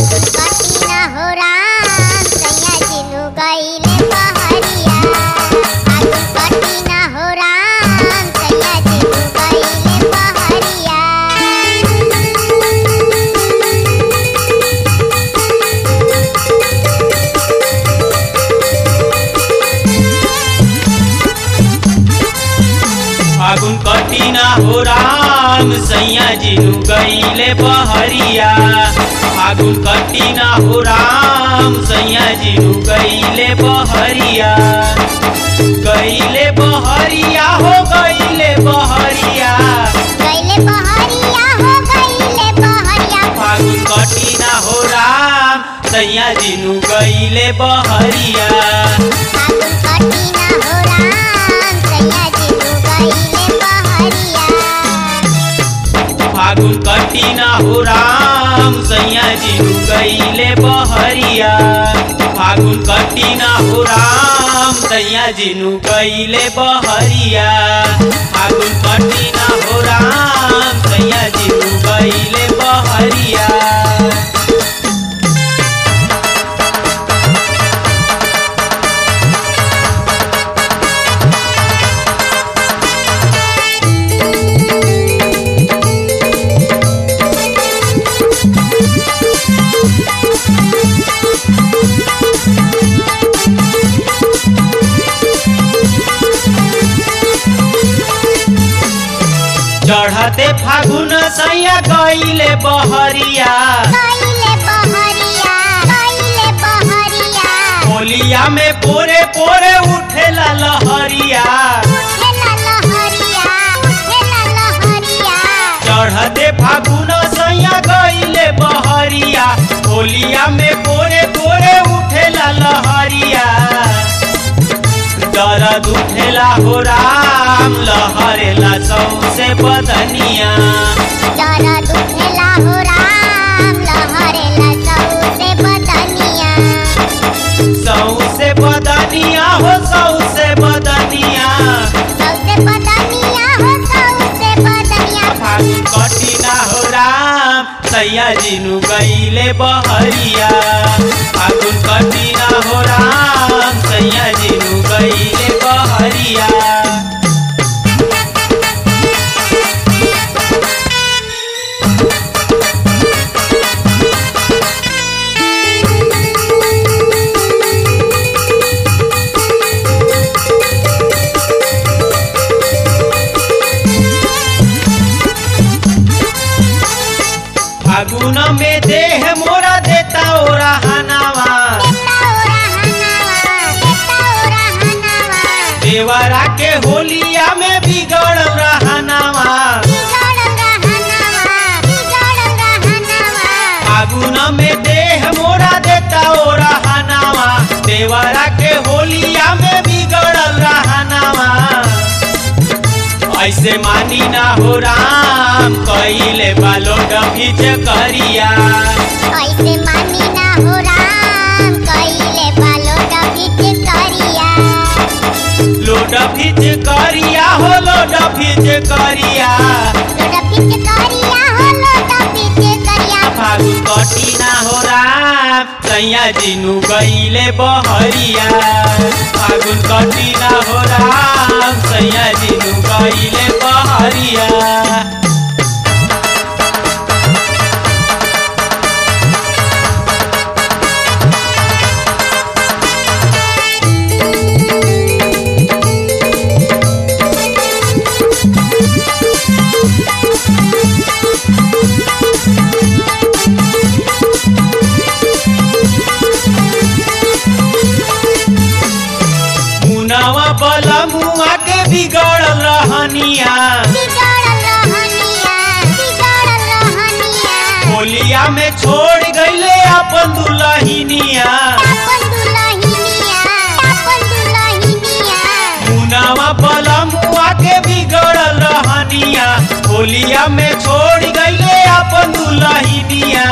फागुन कटिना हो राम सैया जिनु गईले बहरिया फागुन कटिना हो राम सैया जिनु गईले बहरिया फागुन कटिना हो राम सैया जिनु गईले बहरिया फागुन कटिना हो राम सैया जिनु गईले बहरिया गईले बहरिया हो गईले बहरिया गईले बहरिया हो गईले बहरिया फागुन कटिना हो राम सैया जिनु गईले बहरिया फागुन कटिना हो राम सैया जिनु गईले बहरिया फागुन कटिना हो राम सैया जिनु गईले बहरिया फागुन कटिना हो राम सैया जिनु गईले बहरिया फागुन कटिना हो राम सैया जिनु गईले बहरिया चढ़ते फागुन सैया गईले बहरिया गईले बहरिया गईले बहरिया होलिया में पोरे पोरे उठेला लहरिया उठेला लहरिया उठेला लहरिया चढ़ते फागुन सैया गईले बहरिया होलिया में पोरे पोरे उठेला लहरिया दर्द उठेला हो राम लहरेला सौसे बदनिया जरा दुखेला हो राम लहरेला सौसे बदनिया सौसे बदनिया हो सौसे बदनिया सौसे बदनिया हो सौसे बदनिया फागुन कटिना हो राम सैया जिनु गईले बहरिया फागुन कटिना हो राम सैया जिनु गईले बहरिया फागुन में देह मोरा देता ओरा हनावा देता ओरा हनावा देता ओरा हनावा देवरा के होलिया में बिगड़ रहनावा बिगड़ रहनावा बिगड़ रहनावा फागुन में देह मोरा देता ओरा हनावा देवरा के होलिया में बिगड़ रहनावा ऐसे मानी ना हो राम कइले बालो डफिच करिया ऐसे मानी ना हो राम कइले बालो डबिट करिया लोड फिच करिया हो लोड फिच करिया डबिट करिया हो लो डबिट करिया फागुन कटिना हो राम सैया जिनु गईले बहरिया फागुन कटिना हो राम सैया जिनु गईले बहरिया मुनावा बला मुआ के बिगड़ल रहनिया बिगड़ रहनिया बिगड़ रहनिया होलिया में छोड़ गईले अपन दुलहिनिया अपन दुलहिनिया अपन दुलहिनिया मुनावा बला मुआ के बिगड़ल रहनिया होलिया में छोड़ गईले अपन दुलहिनिया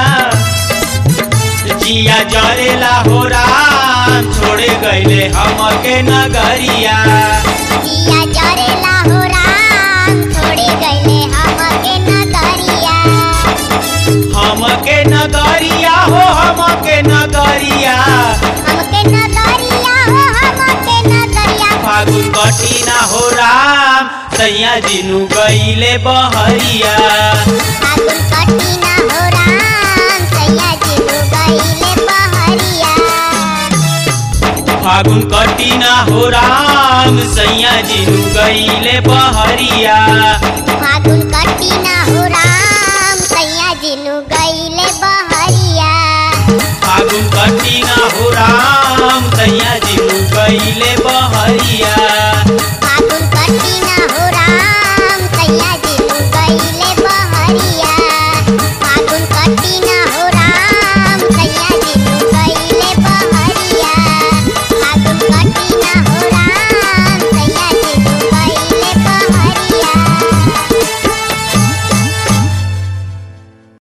जिया जरेला हो राम छोड़े गईले हमके नगरिया दिया जरेला हो राम छोड़े गईले हमके नगरिया हम हमके नगरिया हो हमके नगरिया हमके नगरिया हो हमके नगरिया फागुन कटिना हो राम सैया जिनु गईले बहरिया फागुन कटिना हो राम सैया जिनु गईले बहरिया फागुन कटिना हो राम सैया जिनु गईले बहरिया फागुन कटिना हो राम सैया जिनु गईले बहरिया फागुन कटिना हो राम सैया जिनु गईले बहरिया फागुन कटिना हो राम